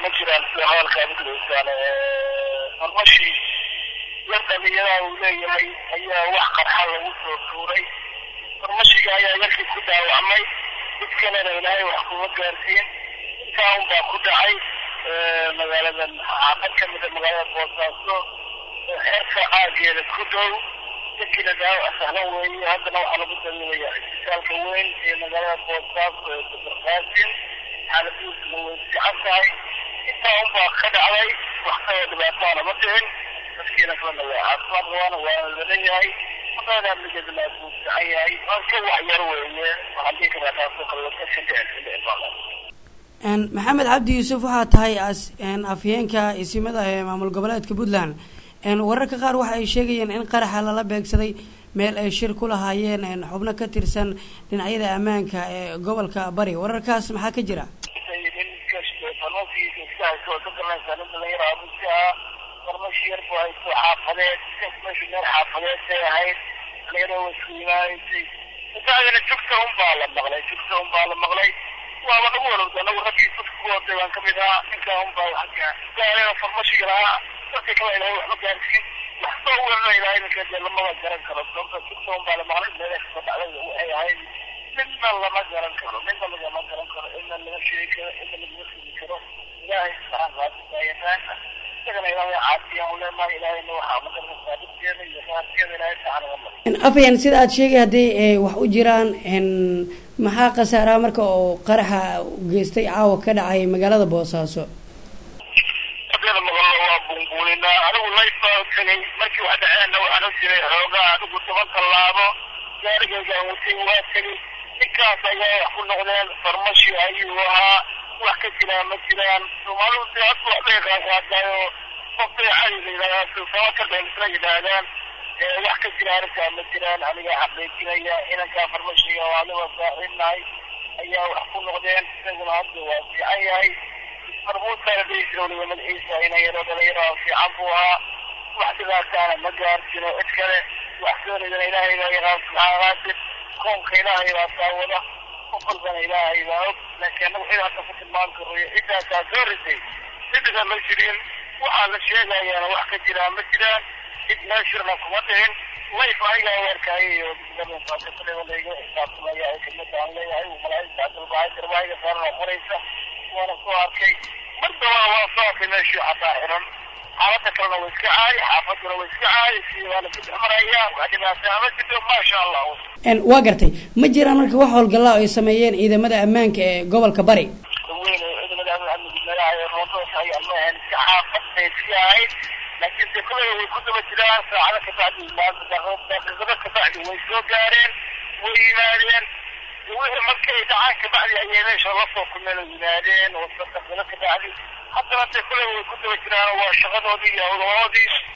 ma jiraan sida hadalkaa mudlaysaan farmashii yar dhalinyaraha uu leeyahay ayaa wax qarxa lagu soo tuuray farmashiga ayaa yarkii ku dhaawacmay mid kalena ilaahay wax kuma gaarsiin intaa un baa ku dhacay magaaladan xaafad ka mida magaalada boosaaso xeerka aageeda ku dhow dadkiina dhaawac sahlan weeye haddana waxaa lagu daminaya isbitaalka weyn ee magaalada boosaaso ee badarqaasin xaaladiisuna way fiican tahay intaa un baa ka dhacday wax kaloo dhibaataana ma dhicin dadkiina kalena waa caafimaad qabaana waana laleeyahay maqaada migeedna buu fiican yahay ka wax yar weeye waxaan dhihi karaa taasoo kale waka ka dhicin ka dhicin baa maxamed cabdi yuusuf waxaa tahay afhayeenka isimada ee maamul goboleedka puntland wararka qaar waxa ay sheegayeen in qaraxa lala beegsaday meel ay shir ku lahaayeen xubno ka tirsan dhinacyada ammaanka ee gobolka bari wararkaas maxaa ka jira farmashi yar bu hayso xaafadeed meeshu meel xaafadeed bay ahayd dhalinyaro way isku imaanaysay isaagana jugta un baa la maqlay jugta un baa la maqlay waaba nagu walowda anagu raggii dadka ku waday baan kamid ahaa ninkaa un baa wax gaareen farmashiga lahaa dadka kale ilahay waxba gaarsiin waxba welna ilahay ninka dee lamaba garan karo sababta jugta un baa la maqlay meela kasoo dhacday waxay ahayd midna lama garan karo midna lagama garan karo idna laga sheegi karo idna lagama fili karo ilaahay subxaan qaadisa yaqaana isagana ilaahay caafiyaan u leenahay ilaahayna waxaa magarkasaa dhibkeeda iyo raadkeeda ilaahay sacan uga mari afhayeen sida aad sheegay haddii wax u jiraan maxaa khasaaraha marka oo qaraxa geystay caawa ka dhacay magaalada boosaaso hadeeda maqallo waa bunbuulinaa anigu layf baa tegay markii wax dhaceenna waxaan u jiray xoogaa anigu toban tallaabo gaarigaygaan watay waa tegay ninkaas ayaa wax ku noqdeen farmashi ayuu ahaa wax ka jiraan ma jiraan soomaalidu dee hadda waxbay qaaqaadaayo qofbay cali la yidhahdaa silsamo ka dheen isla yidhaahdaan wax ka jira arrintaa ma jiraan aniga xaqiijinaya inankaa farmashiga oo adiga saaxiibnahay ayaa wax ku noqdeen isaguna hadda waa fiican yahay marmuudkaana dhihisira weliba madaxiisa ina yaro dhalinyaro fiican buu ahaa wax dhibaataana ma gaarjino cid kale wax soonidana ilaahay baa yaqaan subxaana qaadir koonka ilaahay baa saawada qof walbana ilaahay baa og laakiin anagu cid hadda ku tilmaami karo iyo ciddaasaa soo risay ciddiga ma jirin waxaa la sheegayaana wax ka jiraa ma jiraan cid meeshirna kuma dhicin layf anigaa weerkaayayo layga xisaabtamaya ay kamida aan leeyahay malaaigta cabdilbahay darbaahiga saaran oo qoraysa waana soo arkay mar dawaa waa soo arkay meeshii xataa xiran xaalada kalena way iska caay xaafaduna way iska caay si waana ku dhex maraya wax dhibaataa ma jirto maasha allah waa gartay ma jiraan marka wax howlgallaa ay sameeyeen ciidamada ammaanka ee gobolka bari weyn ciidamada amniga roontoos ay almaahan iska xaafad bay iska ahayd laakiin de kuley way ku daba jiraan saacado kabacdi daqiiqado kabacdi way soo gaareen way yimaadeen wixii markay dhacaan kabacdi ayay meesha lasoo kulmeen oo yimaadeen oo daqiiqado kabacdi haddana de kuley way ku daba jiraan waa shaqadoodii iyo howlahoodii